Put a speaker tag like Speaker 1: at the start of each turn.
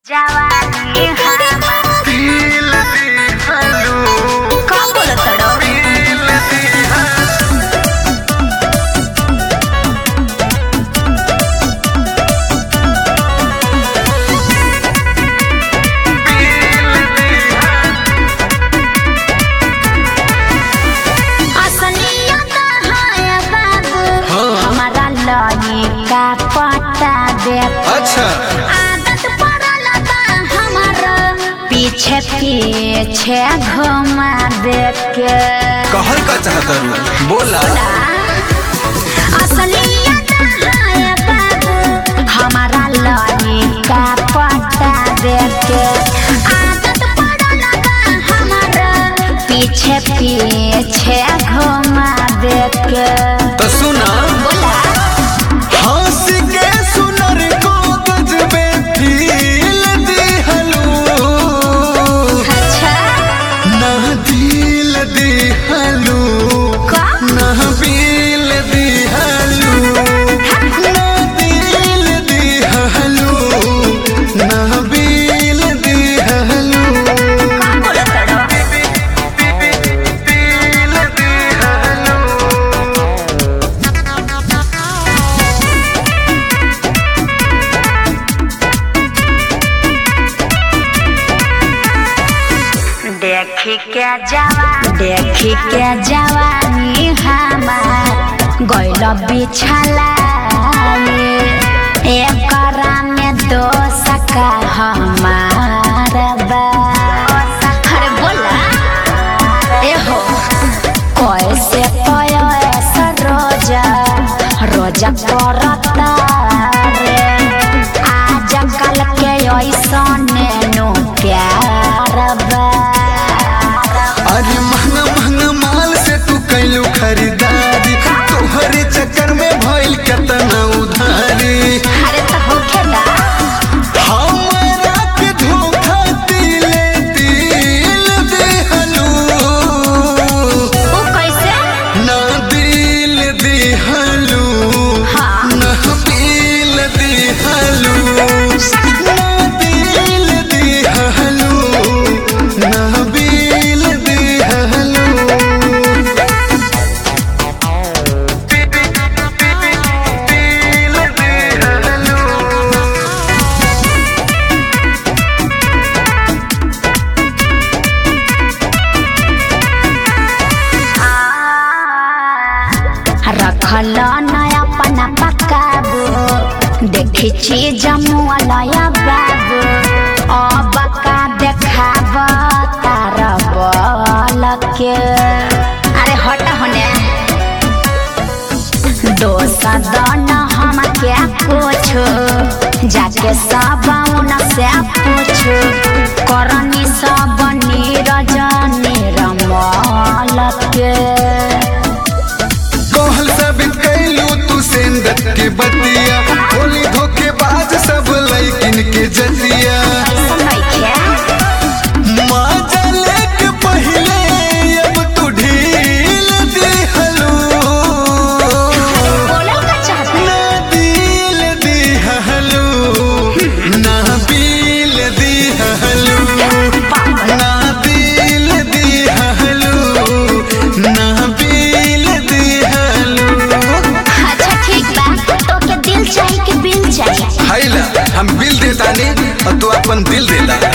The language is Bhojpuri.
Speaker 1: जवानी हमार
Speaker 2: दिल दिहलू
Speaker 1: का बोलतड़ो
Speaker 2: दिल दिहलू
Speaker 1: असलियत है बाबू
Speaker 2: हाँ।
Speaker 1: हमारा लड़ी का पता देख
Speaker 2: अच्छा
Speaker 1: आदत पड़ल बा हमारा पीछे पीछे घुमा देख के
Speaker 2: कहल का चाहता रू बोला
Speaker 1: असलियत है बाबू हमारा लड़ी का पता देख के आदत पड़ल बा हमारा पीछे पीछे घुमा देख के
Speaker 2: तो सुना
Speaker 1: बोला
Speaker 2: हंस के सुनर को गजबे दिल दिहलू
Speaker 1: अच्छा
Speaker 2: ना दिल दिहलू
Speaker 1: का
Speaker 2: ना बिल दिहलू ना दिल दिहलू ना बिल दिहलू
Speaker 1: का बोलतड़ो
Speaker 2: दिल दिहलू
Speaker 1: देखी के जवान देखी के जवानी हमार गइल बिछला एकरा में दो सका हमार बा अरे बोला ए हो कैसे कयो ऐसा रोजा रोजा करता रे आज कल के ऐसा नो प्यार बा
Speaker 2: अरे महंगा महंगा माल से तू कैलू खरीदारी तोहरे चक्कर में भइल केतना उधारी
Speaker 1: अरे तो होखेला
Speaker 2: हमरा के धोखा दिले दिल दिहलू
Speaker 1: वो कैसे
Speaker 2: ना दिल दिहलू
Speaker 1: हाँ।
Speaker 2: ना बिल दिहलू ना दिल दिहलू ना बिल दिहलू दिल दिहलू
Speaker 1: रखल नया अपना पकाबू देखी चीज मुआलया बाबू अब का देखाब तार बल के अरे हट होने दोसा दन हम क्या पूछो जाके सब उन से पूछो करनी सब नीरज निरमल के
Speaker 2: कहल सब कैलू तू सेंदत के बतिया होली धोखेबाज सब लैकिन के जतिया
Speaker 1: ऐसा नइखे
Speaker 2: माजा लेके पहिले अब तू ढील दिहलू
Speaker 1: बोलल का चाहता
Speaker 2: ना दिल दिहलू ना बिल दिहलू ना दिल दिहलू ना बिल दिहलू
Speaker 1: अच्छा ठीक बा तो के दिल चाहिए कि बिल चाहिए
Speaker 2: हाइला हम बिल देतानी और तू अपन दिल देला